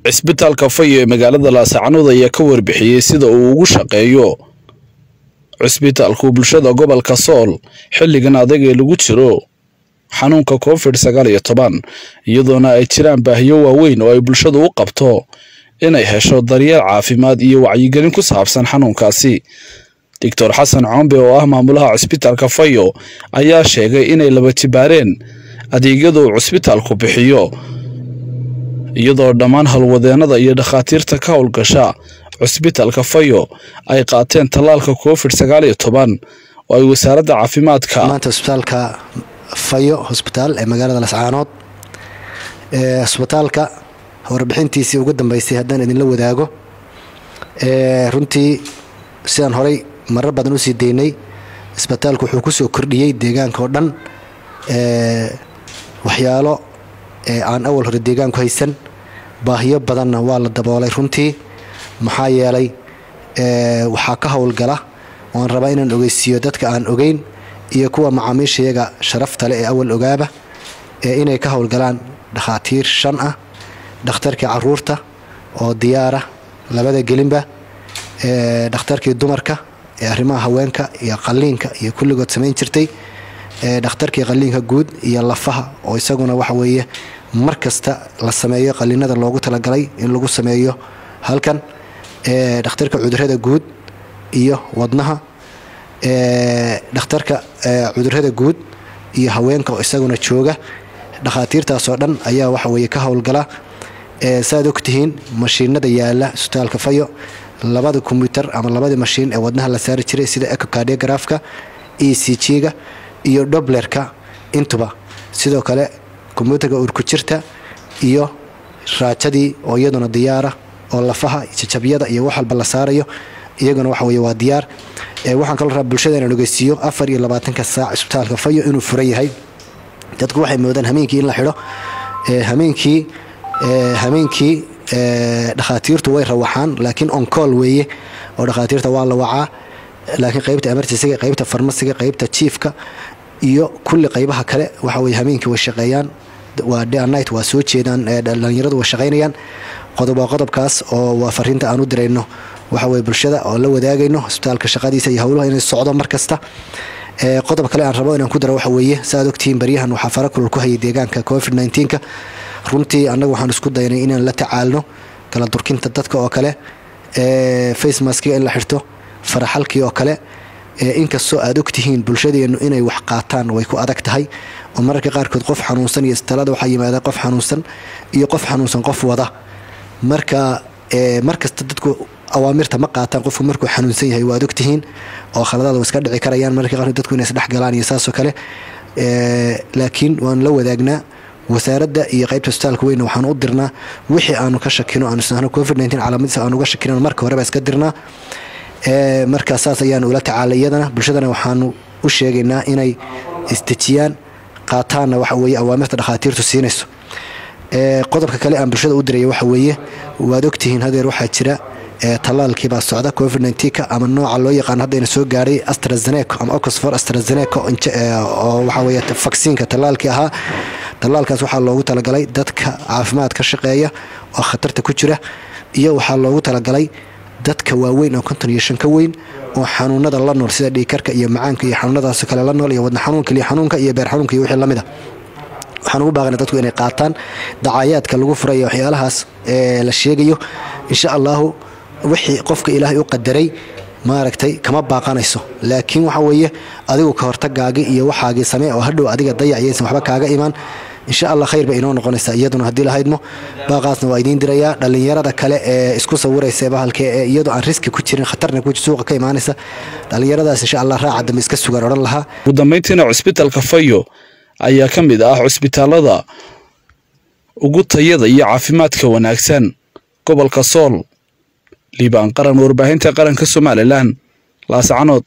cisbitaalka fayo ee magaalada laasacanood ayaa ka warbixiyey sida uu ugu shaqeeyo cisbitaalku bulshada gobolka sool xilligan adag ee lagu jiro xanuunka covid sagaal iyo toban iyadoona ay jiraan baahiyo waaweyn oo ay bulshadu u qabto inay hesho daryeel caafimaad iyo wacyigelin ku saabsan xanuunkaasi doctor xasan combe oo ah maamulaha cisbitaalka fayo ayaa sheegay inay laba jibaareen adeegyada uu cisbitaalku bixiyo iyadoo dhammaan halwadeenada iyo dhakhaatiirta ka howlgasha cusbitaalka fayo ay qaateen tallaalka covid sagaal iyo toban oo ay wasaaradda caafimaadka maanta cusbitaalka fayo hosbitaal ee magaalada lascaanood cusbitaalka warbixintiisii ugu dambeysay haddaan idinla wadaago runtii sidaan horay marar badan usii daynay cisbitaalku wuxuu kusoo kordhiyey deegaanka oo dhan waxyaalo aan awal hore deegaanku haysan baahiyo badanna waa la daboolay runtii maxaa yeelay waxaa ka howlgala waan rabaa inaan ogeysiiyo dadka aan ogeyn iyo kuwa macaamiishayaga sharafta leh ee awal ogaaba inay ka howlgalaan dhakhaatiir shan ah dhakhtarkii caruurta oo diyaara labada gelinba dhakhtarkii dumarka ee arrimaha haweenka iyo qalliinka iyo kulligood samayn jirtay dhakhtarkii qalliinka guud iyo lafaha oo isaguna waxa weeye mar kasta la sameeyo qalliinada loogu talagalay in lagu sameeyo halkan dhakhtarka cudurada guud iyo wadnaha dhakhtarka cudurada guud iyo haweenka oo isaguna jooga dhakhaatiirtaasoo dhan ayaa waxa weye ka howlgala saaad ogtihiin mashiinada yaala isbitaalka fayo labada kombyutar ama labadii mashiin ee wadnaha la saari jiray sida ecocardiografka e c g-ga iyo doblerka intuba sidoo kale kombyuutarka urkujirta iyo raajadii oo iyaduna diyaara oo lafaha jajabyada iyo wax walba la saarayo iyaguna waxa weye waa diyaar waxaan kaloo rabaa bulshada inaan ogeysiiyo afar iyo labaatanka saac isbitaalka fayo inuu furan yahay dadku waxay moodaan hameenkii in la xidho hameenkii hameenkii dhakhaatiirtu way rawaxaan laakiin oncool weeye oo dhakhaatiirta waa la wacaa laakiin qaybta emergencyga qaybta farmasiga qaybta jiifka iyo kulli qaybaha kale waxa weye hameenkii way shaqeeyaan waa dnight waa soo jeedaan dhalinyaradu way shaqaynayaan qodob waa qodobkaas oo waa fariinta aan u dirayno waxa weye bulshada oo la wadaagayno isbitaalka shaqadiisa iyo howlaha inay socdo mar kasta qodob kale aan rabo inaan ku daro waxa weeye saaad ogtihiin baryahan waxaa fara kulul ku hayay deegaanka covid nka runtii annaga waxaan isku daynay inaan la tacaalno kala durkinta dadka oo kale facemaskiga in la xirto faraxalkii oo kale inkastoo aad ogtihiin bulshadeennu inay wax qaataan way ku adag tahay oo mararka qaarkood qof xanuunsan iyo istalada waxaa yimaada qof xanuunsan iyo qof xanuunsan qof wada marka markasta dadku awaamirta ma qaataan qofku markuu xanuunsan yahay waad ogtihiin oo khaladaad iska dhici karayaan mararka qaarkood dadku inay isdhexgalaan iyo saasoo kale laakiin waan la wadaagnaa wasaaradda iyo qaybta isbitaalka weyna waxaan u dirnaa wixii aanu ka shakino aanu isnahno covid calaamadiisa aanu uga shakino marka horeba iska dirnaa markaa saas ayaanu ula tacaalay iyadana bulshadana waxaanu u sheegaynaa inay isdejiyaan qaataanna waxa weye awaamirta dhakhaatiirtu siinayso qodobka kale aan bulshada u diraya waxa weeye waad ogtihiin hadeer waxaa jira tallaalkiibaa socda covid nka ama nooca loo yaqaan haddayna soo gaadhay astrazeneco ama oxford astrazeneco oo waxa weye vaksiinka tallaalkii ahaa tallaalkaas waxaa loogu talagalay dadka caafimaad ka shaqeeya oo khatarta ku jira iyo waxaa loogu talagalay dadka waaweyn oo konton iyo shan ka weyn oo xanuunada la nool sida dhiikarka iyo macaanka iyo xanuunadaas kale la nool iyo wadna xanuunka liyo xanuunka iyo beer xanuunka iyo wixii lamid a waxaan ugu baaqana dadku inay qaataan dacayaadka lagu furayo waxyaalahaas ee la sheegayo insha allahu wixii qofka ilaahay u qadaray maaragtay kama baaqanayso laakiin waxa weeye adigu ka hortagaagii iyo waxaagii samee oo hadhow adiga dayaciyaysan waxba kaaga imaan insha allah khayr bay inoo noqonaysaa iyaduna haddii lahaydmo baaqaasna waa idiin dirayaa dhallinyarada kale ee isku sawiraysa bahalka ee iyadoo aan riski ku jirin khatarna ku suuqa ka imaanaysa dhallinyaradaas insha allah raaca dambe iska sugaan odhan lahaa ugu dambayntiina cusbitaalka fayo ayaa ka mid ah cusbitaalada ugu tayada iyo caafimaadka wanaagsan gobolka sool liibaan qaran warbaahinta qaranka somalilan laascanood